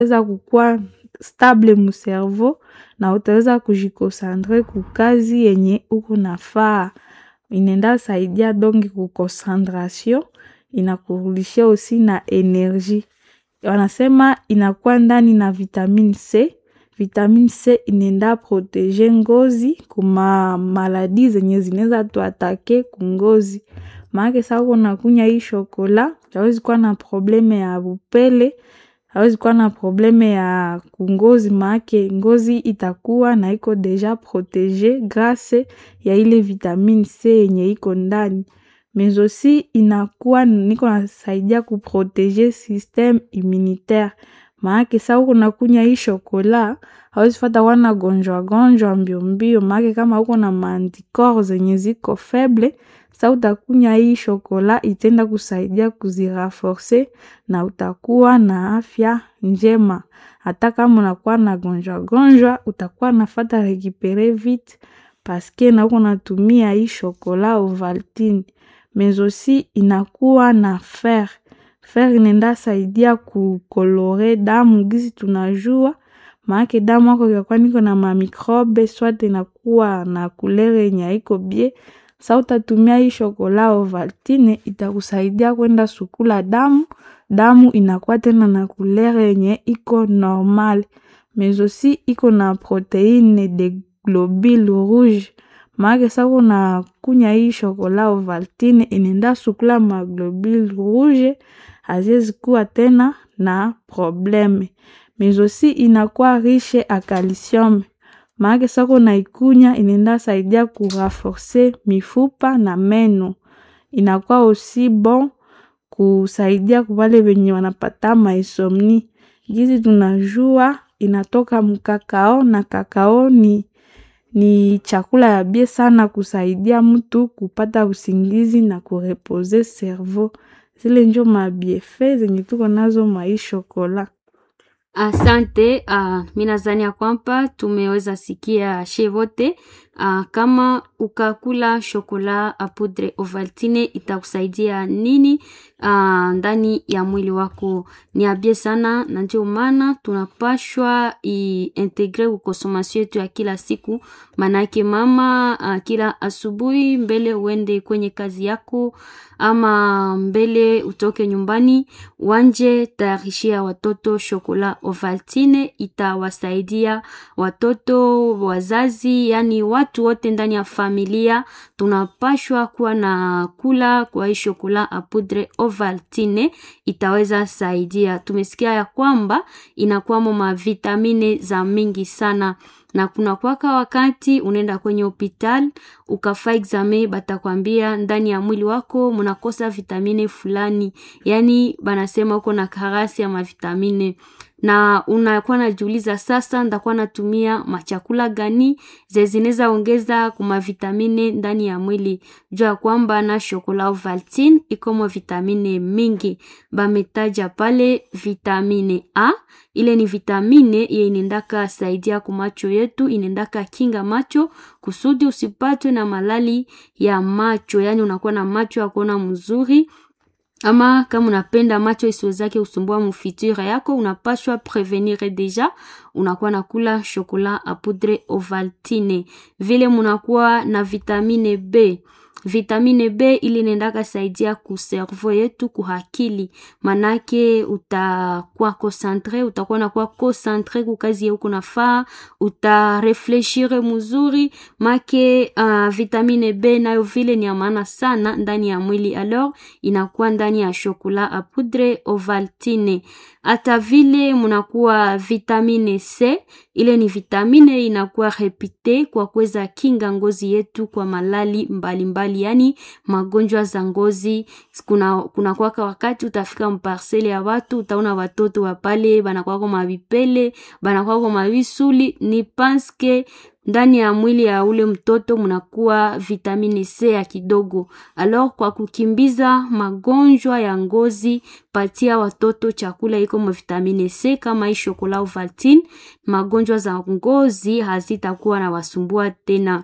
utaweza kukua stable muservo na utaweza kujikosantre kukazi yenye uko nafaa. Inaenda saidia dongi kukoncentration, inakurudishia osi na energie. Wanasema inakuwa ndani na vitamine C. Vitamine C inaenda protege ngozi kuma maladi zenye zinaweza tuatake kungozi. Maanake sa uko unakunywa hii shokola, hawezi kuwa na probleme ya upele, hawezi kuwa na probleme ya kungozi maanake ngozi itakuwa na iko deja protege grâce ya ile vitamine C yenye iko ndani. Mais aussi inakuwa niko nasaidia kuprotege systeme immunitaire. Maanake sa uko unakunywa hii shokola, hawezi fata wana gonjwa gonjwa mbio mbio, maanake kama uko na maanticorps zenye ziko faible, sa utakunywa hii shokola itaenda kusaidia kuziraforce na utakuwa na afya njema. Hata kama unakuwa na gonjwa gonjwa, utakuwa nafata rekipere vite paske na uko natumia hii shokola Ovaltine. Mais aussi inakuwa na fer. Fer inaenda saidia kukolore damu gisi tunajua. Maanake damu yako ikakuwa niko na mamikrobe, swate inakuwa na couleur yenye haiko bien. Sa utatumia hii shokola Ovaltine, itakusaidia kwenda sukula damu. Damu inakuwa tena na couleur yenye iko normal. Mais aussi iko na proteine de globule rouge. Maanake sa uko unakunywa hii shokola Ovaltine, inaenda sukula maglobule rouge, haziwezi kuwa tena na probleme. Mais aussi inakuwa riche a calcium. Maanake sa uko unaikunywa, inaenda saidia kuraforce mifupa na meno. Inakuwa aussi bon kusaidia kwa wale wenye wanapata mainsomnie. Gizi tunajua inatoka mkakao na kakao ni chakula ya bien sana kusaidia mtu kupata usingizi na kurepoze cerveau. Zile njo mabienfait zenye tuko nazo mwa hii shokola. Asante, mi nadhani ya kwamba tumeweza sikia she vote. Kama ukakula shokola a poudre Ovaltine itakusaidia nini ndani ya mwili wako? Ni abie sana, na ndio maana tunapashwa iintegre kukonsomasio yetu ya kila siku. Manake mama, kila asubuhi mbele uende kwenye kazi yako ama mbele utoke nyumbani, wanje tayarishia watoto shokola Ovaltine. Itawasaidia watoto, wazazi, yani watu wote ndani ya familia tunapashwa kuwa na kula kwa hii shokola a poudre Ovaltine, itaweza saidia. Tumesikia ya kwamba inakuwamo mavitamine za mingi sana na kuna kwaka wakati unaenda kwenye hospital ukafa exame, batakwambia ndani ya mwili wako munakosa vitamine fulani, yani banasema uko na karasi ya mavitamine na unakuwa najiuliza sasa, ndakuwa natumia machakula gani zezineza ongeza kuma vitamine ndani ya mwili? Jua ya kwamba na shokola Ovaltine ikomo vitamine mingi, bametaja pale vitamine A. Ile ni vitamine ye inendaka saidia kumacho yetu, inendaka kinga macho kusudi usipatwe na malali ya macho, yani unakuwa na macho ya kuona mzuri ama kama unapenda macho isiwezake usumbua mufiture yako, unapashwa prevenir deja, unakuwa nakula shokola a poudre Ovaltine. Vile munakuwa na vitamine B. Vitamine B ili nendaka saidia ku cerveau yetu kuhakili, manake utakuwa concentre, utakuwa nakuwa concentre ku kazi yako nafaa, utarefleshire mzuri make. Uh, vitamine B nayo vile ni ya maana sana ndani ya mwili, alors inakuwa ndani ya shokola a poudre Ovaltine. Hata vile munakuwa vitamine C, ile ni vitamine inakuwa repite kwa kuweza kinga ngozi yetu kwa malali mbalimbali mbali, yani magonjwa za ngozi. Kuna, kuna kwaka wakati utafika mparsele ya watu utaona watoto wa pale banakwako mavipele banakwako mavisuli, ni panske ndani ya mwili ya ule mtoto munakuwa vitamine C ya kidogo. Alors kwa kukimbiza magonjwa ya ngozi, patia watoto chakula iko mo vitamine C kama hii shokola Ovaltine, magonjwa za ngozi hazitakuwa na wasumbua tena.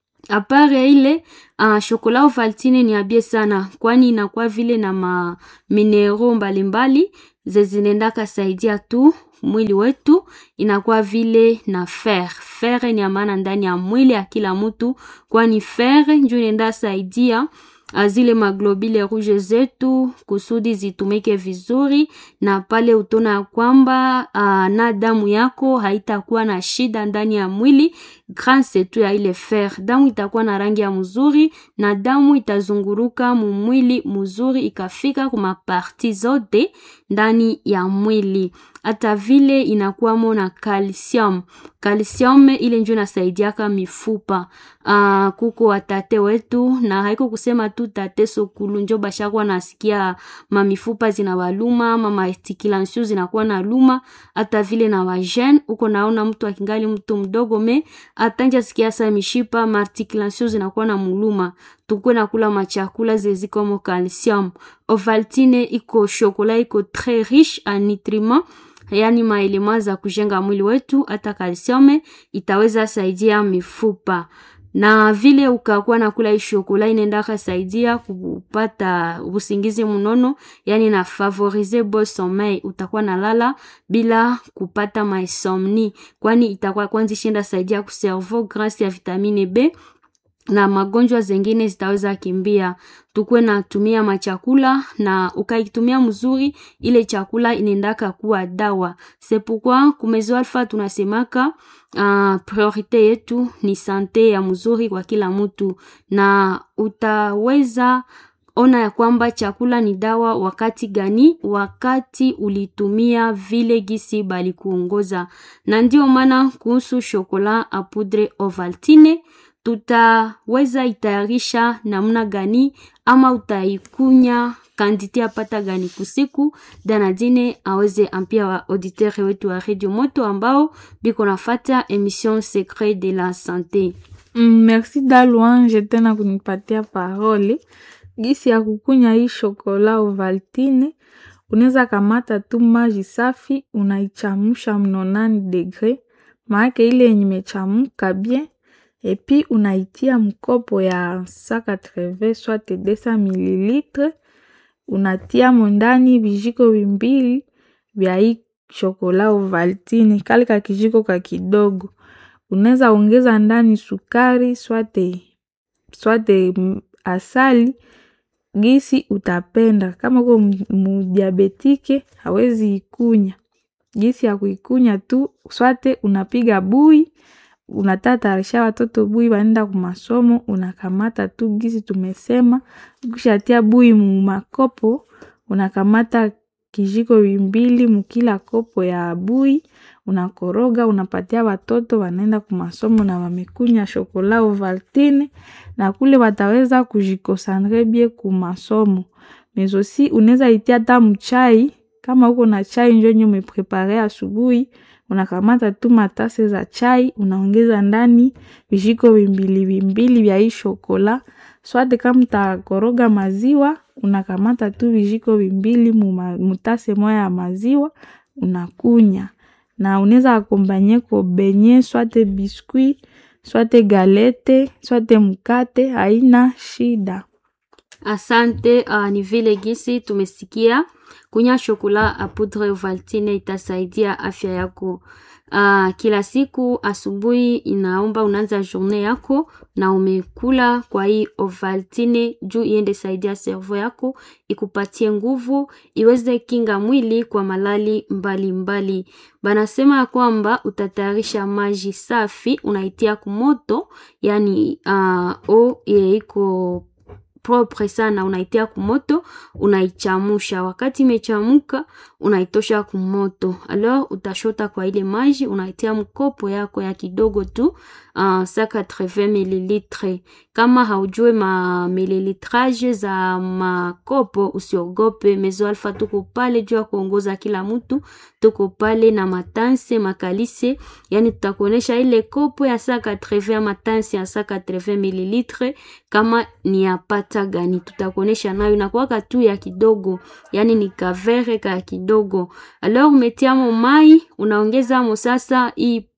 Apare ile uh, shokola Ovaltine ni abie sana, kwani inakuwa vile na ma minero mbalimbali zezinendaka saidia tu mwili wetu inakuwa vile na fer. Fer ni ya maana ndani ya mwili ya kila mtu, kwani fer njo inaenda saidia zile maglobule rouge zetu kusudi zitumike vizuri, na pale utona ya kwamba uh, na damu yako haitakuwa na shida ndani ya mwili grâce tu ya ile fer. Damu itakuwa na rangi ya mzuri na damu itazunguruka mumwili mzuri ikafika kuma parti zote ndani ya mwili hata vile inakuwamo na calcium. Calcium ile njo inasaidiaka mifupa. Uh, kuko watate wetu na haiko kusema tu tate sokulu njo bashakuwa nasikia mamifupa zinabaluma ama maarticulation zinakuwa na luma, hata vile na wajene uko naona mtu akingali mtu mdogo me atanja sikia sa mishipa maarticulation zinakuwa na muluma tukwe na kula machakula zezikomo calcium. Ovaltine iko shokola iko très riche en nutriments yaani maelema za kujenga mwili wetu. Hata kalsiume itaweza saidia mifupa, na vile ukakuwa na kula hii shokola inaendaka saidia kupata usingizi mnono, yani na favoriser bon sommeil. Utakuwa na lala bila kupata maisomni, kwani itakuwa kwanza ishinda saidia ku cerveau grâce ya vitamine B na magonjwa zengine zitaweza kimbia. Tukwe na tumia machakula na ukaitumia mzuri, ile chakula inaendaka kuwa dawa. C'est pourquoi kumezo alfa tunasemaka uh, priorite yetu ni sante ya mzuri kwa kila mtu, na utaweza ona ya kwamba chakula ni dawa wakati gani? Wakati ulitumia vile gisi bali kuongoza. Na ndio maana kuhusu shokola a poudre Ovaltine tutaweza itayarisha namna gani ama utaikunya kanditi apata gani kusiku. Danadine aweze ampia wa auditeur wetu wa Radio Moto ambao biko nafata emission Secret de la Sante. Mm, merci Dalouange tena kunipatia parole. Gisi ya kukunya hii shokola Ovaltine, unaweza kamata tu maji safi unaichamusha mnonani degre, maake ile yenye imechamuka bien epi unaitia mkopo ya 180 soit 200 mililitre, unatia mondani vijiko vimbili vya hii shokola Ovaltine, kale ka kijiko ka kidogo. Unaweza ongeza ndani sukari swate swate asali gisi utapenda. Kama uko mudiabetike hawezi ikunya, gisi ya kuikunya tu swate unapiga bui unatatarisha watoto bui wanaenda kumasomo, unakamata tu gisi tumesema. Ukishatia bui mu makopo, unakamata kijiko vimbili mukila kopo ya bui, unakoroga, unapatia watoto wanaenda kumasomo na wamekunya shokola Ovaltine, na kule wataweza kujikosandre bie kumasomo. Mezosi unaweza itia hata mchai, kama uko na chai njo nye umeprepare asubuhi unakamata tu matase za chai unaongeza ndani vijiko vimbili vimbili vya hii shokola swate. Kama utakoroga maziwa unakamata tu vijiko vimbili mutase moya ya maziwa unakunya, na unaweza akombanye ko benye swate biskuit swate galete swate mkate, haina shida. Asante. Uh, ni vile gisi tumesikia kunya shokola a poudre Ovaltine itasaidia afya yako. Uh, kila siku asubuhi inaomba unaanza journée yako na umekula kwa hii Ovaltine juu iende saidia servo yako ikupatie nguvu iweze kinga mwili kwa malali mbalimbali mbali. Banasema ya kwamba utatayarisha maji safi unaitia kumoto, yani uh, o iko propre sana, unaitia kumoto, unaichamusha. Wakati imechamuka, unaitosha kumoto, alors utashota kwa ile maji, unaitia mkopo yako ya kidogo tu uh, saka 80 mililitre. Kama haujue ma mililitrage za makopo, usiogope. Mezo Alpha tuko pale juu ya kuongoza kila mtu, tuko pale na matanse makalise, yani tutakuonesha ile kopo ya saka 80 ama tanse ya saka 80 mililitre kama ni yapata gani, tutakuonesha nayo inakuwaka tu ya kidogo, yani ni kavere ka kidogo. Alors umetiamo mai unaongeza mo sasa hii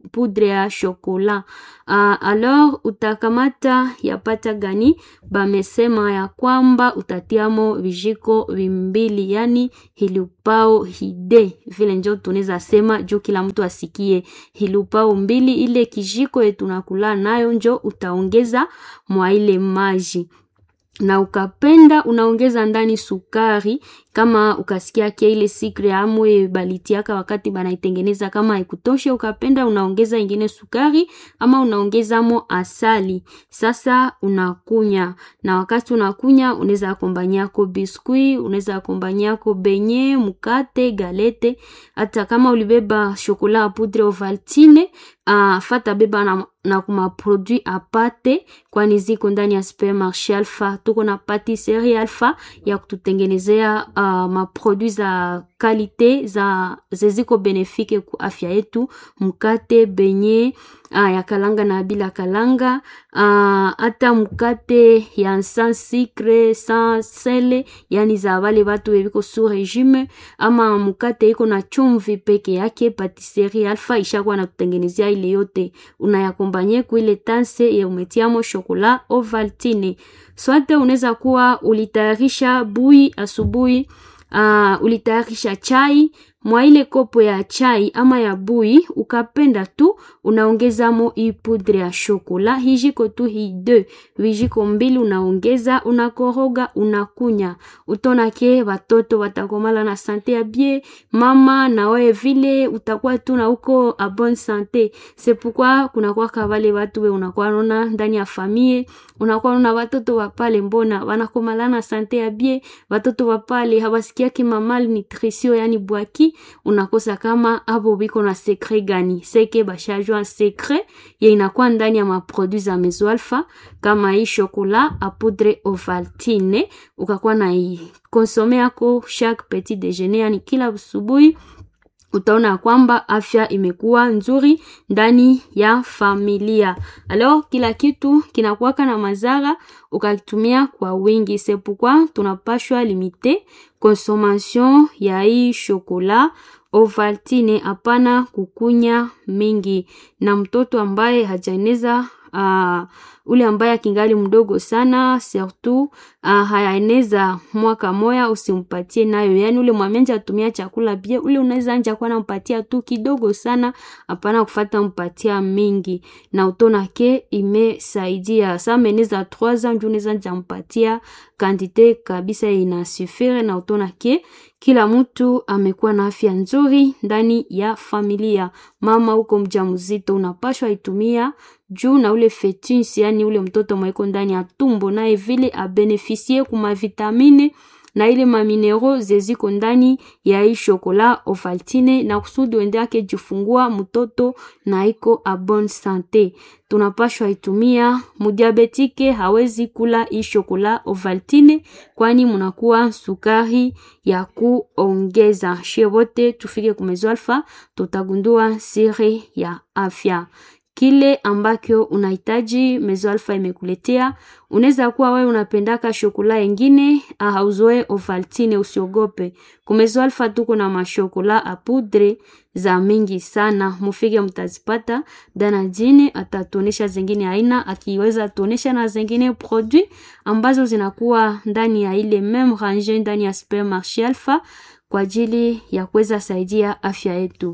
poudre ya shokola. Uh, alors utakamata yapata gani? Bamesema ya kwamba utatiamo vijiko vimbili, yani hilupao hide, vile njo tunaweza sema juu kila mtu asikie. Hilupao mbili, ile kijiko yetu nakula nayo njo utaongeza mwa ile maji na ukapenda unaongeza ndani sukari kama ukasikia kia ile sikre amwe balitiaka wakati banaitengeneza kama haikutoshe, ukapenda unaongeza ingine sukari ama unaongezamo asali. Sasa unakunya, na wakati unakunya unaweza akombanyako biskuit, unaweza akombanyako benye, mukate, galete. Hata kama ulibeba shokola poudre Ovaltine, uh, fata beba na, na kuma produit apate, kwani ziko ndani ya supermarché Alpha. Tuko na patisserie Alpha ya kututengenezea uh, maproduit za kalite za zeziko benefike ku afya yetu, mkate benye uh, ya kalanga na bila kalanga hata uh, mkate ya sans sucre sans sele, yani za wale watu weviko su regime, ama mkate iko na chumvi peke yake. Patisserie Alpha ishakuwa na kutengenezea ile yote, unayakombanye ku ile tanse ya umetiamo shokola Ovaltine. Swate unaweza kuwa ulitayarisha bui asubuhi, uh, ulitayarisha chai mwa ile kopo ya chai ama ya bui, ukapenda tu unaongezamo hii poudre ya shokola hijiko tu hi de vijiko mbili, unaongeza unakoroga, unakunya. Utona ke watoto watakomala na sante ya bie, mama na wewe vile utakuwa tu na uko a bonne sante. C'est pourquoi kuna kwa wale watu we unakuwa naona ndani ya famille, unakuwa naona watoto wa pale mbona wanakomala na sante ya bie, watoto wa pale hawasikiaki mamal nutrition yani bwaki unakosa kama hapo biko na secret gani? Seke bashajua secret ya inakuwa ndani ya maproduit za Mezo Alpha kama hii chocolat a poudre Ovaltine, ukakuwa na konsome yako chaque petit déjeuner, yani kila asubuhi utaona kwamba afya imekuwa nzuri ndani ya familia. Alors kila kitu kinakuwaka na mazara ukakitumia kwa wingi, c'est pourquoi tunapashwa limite consommation ya hii chocolat Ovaltine, hapana kukunya mingi. Na mtoto ambaye hajaeneza uh, ule ambaye akingali mdogo sana surtout uh, hayaeneza mwaka moya, usimpatie nayo. Yani ule mwamenja atumia chakula bie, ule unaweza anja kwa nampatia tu kidogo sana, hapana kufata mpatia mingi, na utona ke imesaidia sa meneza 3 ans ndio unaweza anja mpatia kantite kabisa inasufire, na utona ke kila mtu amekuwa na afya nzuri ndani ya familia. Mama huko mjamzito unapashwa itumia juu na ule fetus, yani ule mtoto mweko ndani ya tumbo, naye vile abenefisie kuma vitamine na ile maminero zeziko ndani ya hii shokola Ovaltine, na kusudi wende yake jifungua mtoto na iko a bonne sante. Tunapashwa itumia mudiabetike, hawezi kula hii shokola Ovaltine kwani munakuwa sukari ya kuongeza. Shie wote tufike kumezo Alpha, tutagundua siri ya afya kile ambacho unahitaji Mezo Alpha imekuletea. Unaweza kuwa wewe unapendaka shokola yengine hauzoe Ovaltine, usiogope. Kumezo Alpha tuko na mashokola a poudre za mingi sana, mufike mtazipata. Dana jini atatuonesha zingine aina, akiweza tuonesha na zingine produit ambazo zinakuwa ndani ya ile meme range ndani ya supermarché Alpha kwa ajili ya kuweza saidia afya yetu.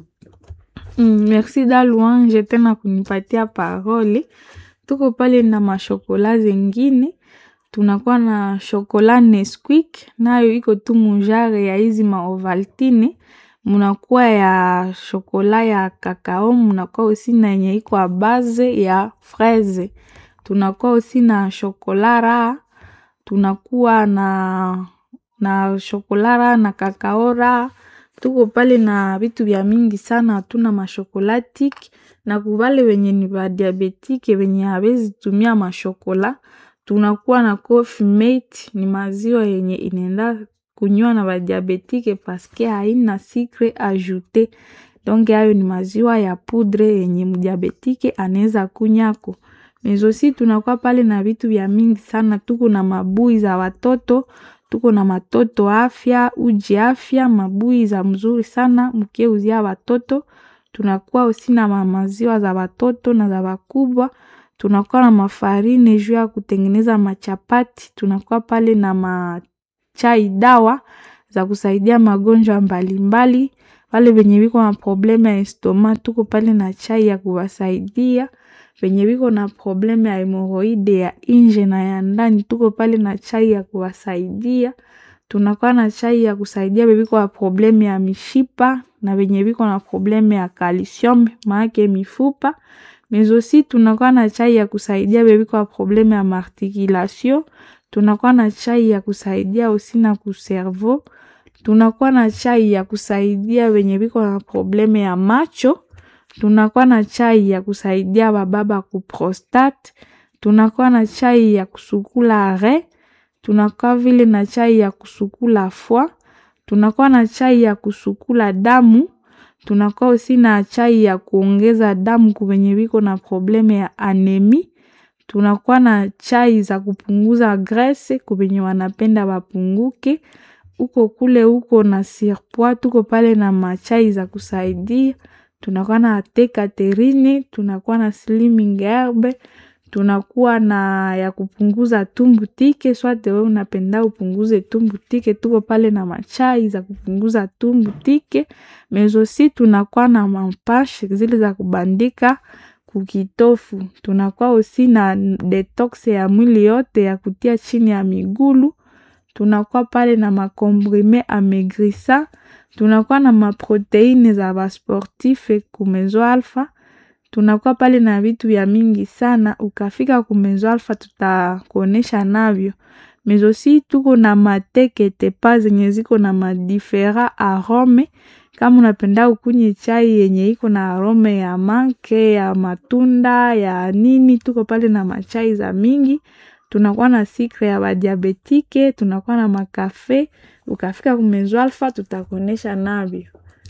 Mm, merci da Louange tena kunipatia parole. Tuko pale na mashokola zengine, tunakuwa na shokola Nesquik nayo iko tu mujare ya hizi maovaltine, munakuwa ya shokola ya kakao, munakuwa usi na yenye iko a base ya fraise, tunakuwa usi na shokola raha, tunakuwa na na shokola raha na kakao raha tuko pale na vitu vya mingi sana, hatuna mashokolatiki na kubale wenye ni ba diabetike wenye hawezi tumia mashokola, tunakuwa na coffee mate, ni maziwa yenye inaenda kunywa na ba diabetike paske haina sucre ajoute. Donc hayo ni maziwa ya poudre yenye mdiabetike anaweza kunyako. Mezosi tunakuwa pale na vitu vya mingi sana, tuko na mabui za watoto tuko na matoto afya uji afya mabui za mzuri sana mkeuzia watoto tunakuwa osi na mamaziwa za watoto na za wakubwa tunakuwa na mafarine juu ya kutengeneza machapati tunakuwa pale na machai dawa za kusaidia magonjwa mbalimbali wale wenye wiko na probleme ya estoma tuko pale na chai ya kuwasaidia wenye wiko na probleme ya hemoroide ya inje na ya ndani tuko pale na chai ya kuwasaidia tunakuwa na chai ya kusaidia bebiko na probleme ya mishipa na wenye wiko na probleme ya calcium maake mifupa mais aussi tunakuwa na chai ya kusaidia bebiko na probleme ya marticulation tunakuwa na chai ya kusaidia osi na kuservo tunakuwa na chai ya kusaidia wenye biko na probleme ya macho tunakuwa na chai ya kusaidia bababa ku prostate tunakuwa na chai ya kusukula re tunakuwa vile na chai ya kusukula foie tunakuwa na chai ya kusukula damu tunakuwa osi na chai ya kuongeza damu kuwenye biko na probleme ya anemi tunakuwa na chai za kupunguza grese kuwenye wanapenda wapunguke uko kule uko na surpoids tuko pale na machai za kusaidia tunakuwa na te Catherine tunakuwa na slimming herb tunakuwa na ya kupunguza tumbu tike swate we unapenda upunguze tumbu tike tuko pale na machai za kupunguza tumbu tike mezosi tunakuwa na mampashe zile za kubandika kukitofu tunakuwa osi na detox ya mwili yote ya kutia chini ya migulu tunakuwa pale na makomprime amaigrisa tunakuwa na maproteine za basportife kumezo alfa tunakuwa pale na vitu vya mingi sana ukafika kumezo alfa tutakuonesha navyo mezosi tuko na matekete pa zenye ziko na madifera arome kama unapenda ukunywe chai yenye iko na arome ya make ya matunda ya nini tuko pale na machai za mingi tunakuwa na sikre ya badiabetike tunakuwa na makafe ukafika kumezo alfa tutakuonesha navyo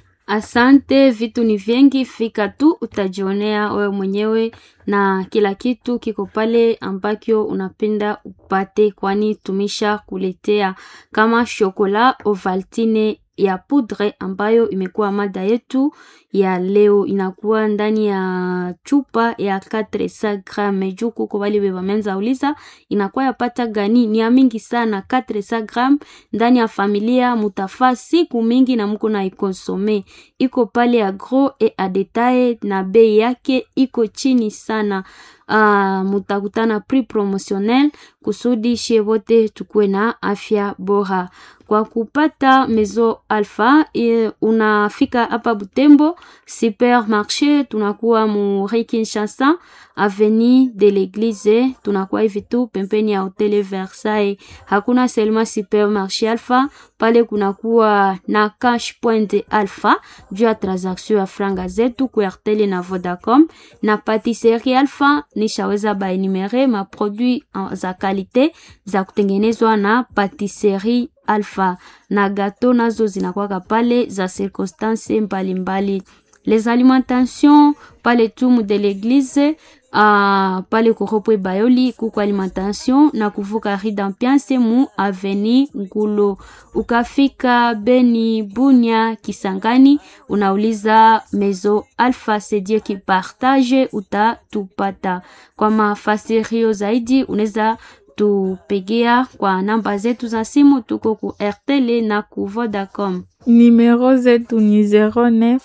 Asante, vitu ni vingi, fika tu utajionea wewe mwenyewe, na kila kitu kiko pale ambakyo unapenda upate, kwani tumisha kuletea kama shokola Ovaltine ya poudre ambayo imekuwa mada yetu ya leo. Inakuwa ndani ya chupa ya 400 gram. Juu kuko wale beba menza uliza inakuwa yapata gani? Ni ya mingi sana, 400 gram ndani ya familia mutafaa siku mingi na mko na ikonsome. Iko pale ya gros et a detail na bei yake iko chini sana. Uh, mutakutana prix promotionnel kusudi shie wote tukuwe na afya bora. Kwa kupata Mezo Alpha e, unafika hapa Butembo supermarché, tunakuwa mu Rue Kinshasa avenue de l'Eglise, tunakuwa hivi tu pembeni ya Hotel Versailles. Hakuna selma supermarché Alpha pale, kunakuwa na cash point Alpha juu ya transaction ya franga zetu ku Airtel na Vodacom na patisserie Alpha. Nishaweza baenumere ma produit za kalite za kutengenezwa na patisserie Alpha na gato nazo zinakwaka pale za circonstance mbalimbali. Les alimentations pale tumu de l'église uh, pale kuropwe bayoli kuko alimentation na kuvuka rue d'Ambiance mu aveni Ngulo. Ukafika Beni, Bunya, Kisangani, unauliza Mezo Alpha c'est Dieu qui partage, utatupata. Kwa mafasirio zaidi unaweza tupigia kwa namba zetu za simu, tuko ku RTL na ku Vodacom. Numero zetu ni 09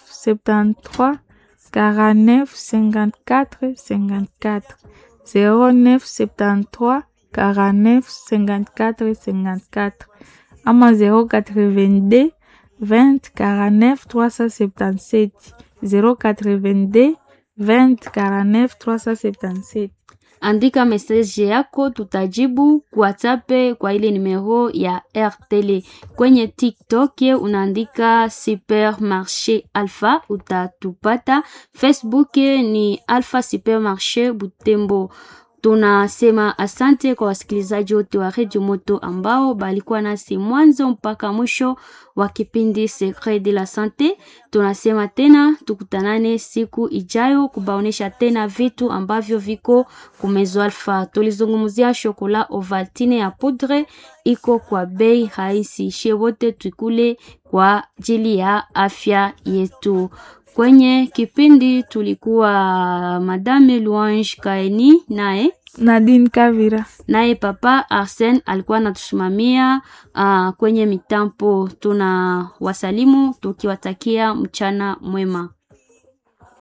73 49 54 54 09 73 49 54 54 ama 082 20 49 377 082 20 49 377 andika message yako, tutajibu WhatsApp kwa ile numero ya RTL. Kwenye TikTok unaandika Supermarché Alpha utatupata. Facebook ni Alpha Supermarché Butembo. Tunasema asante kwa wasikilizaji wote wa Radio Moto ambao balikuwa nasi mwanzo mpaka mwisho wa kipindi Secret de la Sante. Tunasema tena tukutanane siku ijayo kubaonesha tena vitu ambavyo viko kumezo Alpha. Tulizungumzia shokola Ovaltine ya poudre iko kwa bei rahisi, shie wote tukule kwa ajili ya afya yetu. Kwenye kipindi tulikuwa Madame Louange Kaeni naye Nadine Kavira. naye papa Arsen alikuwa anatusimamia uh, kwenye mitambo. Tuna wasalimu tukiwatakia mchana mwema.